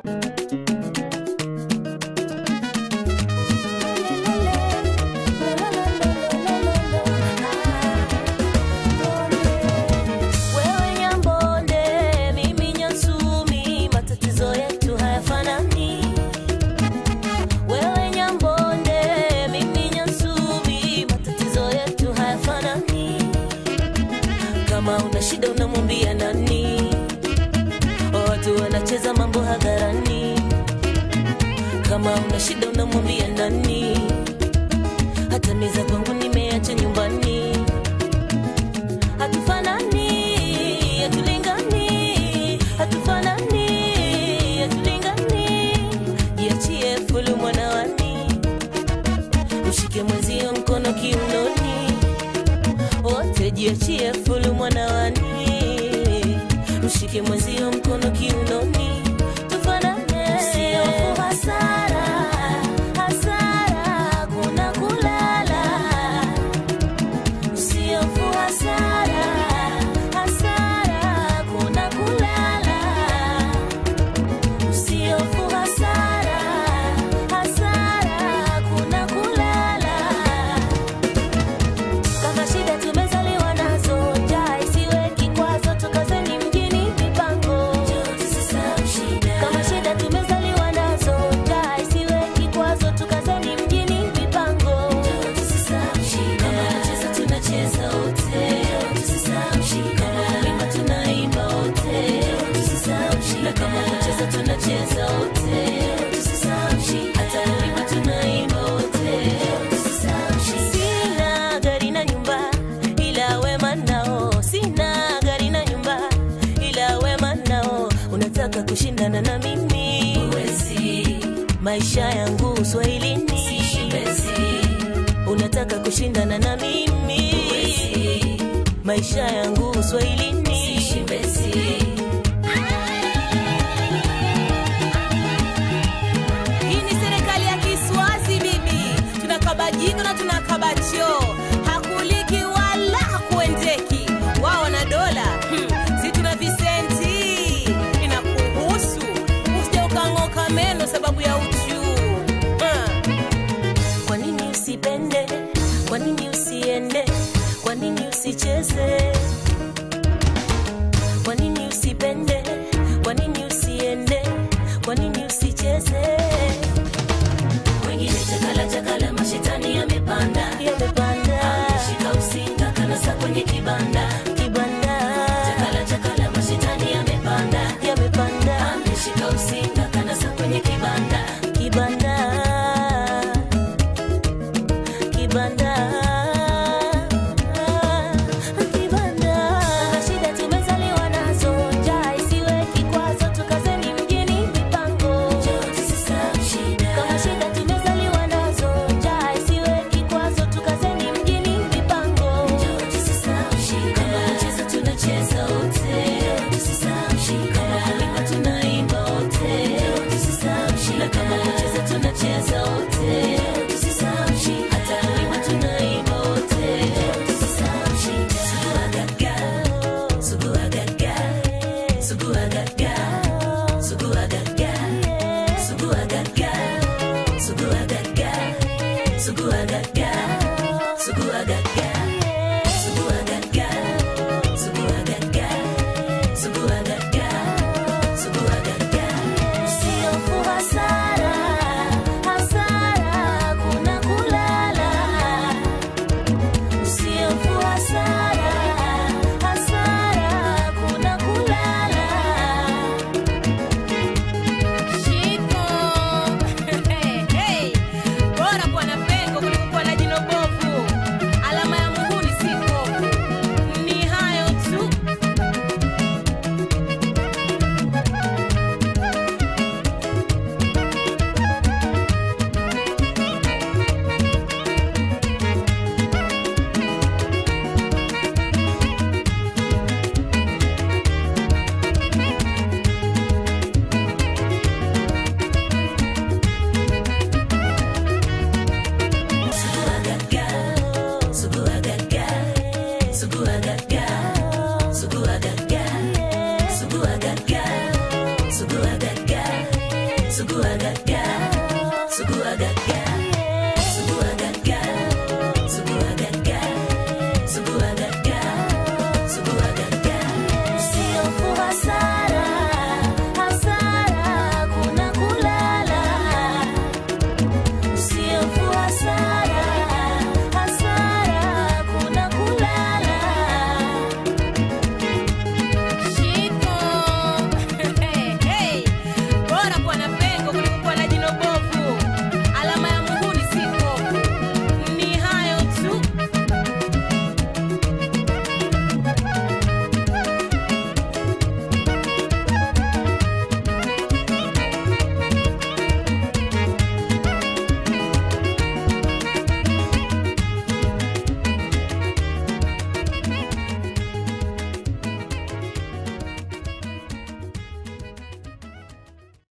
Wewe Nyambonde, mimi Nyansumi, matatizo yetu hayafanani. Wewe Nyambonde, mimi Nyansumi, matatizo yetu hayafanani. Kama una shida unamwambia nani? Watu wanacheza mambo hadharani. Kama una shida unamwambia nani? Hata meza kwangu nimeacha nyumbani hatufanani, hatulingani, hatufanani, hatulingani. Jiachie fulu mwanawani, mshike mwenzio mkono kiunoni, wote jiachie fulu mwanawani, mshike mwenzio mkono kiunoni, tufanane, sio hasara, hasara, kuna kulala usiofu hasara hasara kuna kulala usiofu hasara hasara kuna kulala kama shida tumezaliwa nazo njaa isiwe kikwazo tukazeni mjini mipango kama shida tumezaliwa nazo njaa isiwe kikwazo tukazeni mjini mipango kama kucheza tunacheza wote kama kuimba tunaimba wote na kama kucheza tunacheza wote hata kuimba tunaimba wote sina gari na nyumba ila wema nao sina gari na nyumba ila wema nao unataka kushindana na mimi Uwezi. maisha yangu uswahilini unataka kushindana na mimi Uwezi. maisha yangu uswahilini Hii ni serikali ya Kiswazi bibi, tunakaba jiko na tunakaba choo, hakuliki wala hakuendeki. Wao wana dola hmm. si tuna visenti, inakuhusu usije ukang'oka meno sababu ya uchuu hmm. kwa nini usipende kwa nini usiende kwa nini usicheze kwa nini usipende kwa nini usiende kwa nini usicheze wengine chakala chakala mashetani yamepanda yamepanda ameshika usinga kanasa kwenye kibanda kibanda chakala chakala mashetani yamepanda yamepanda ameshika usinga kanasa kwenye kibanda suguagaga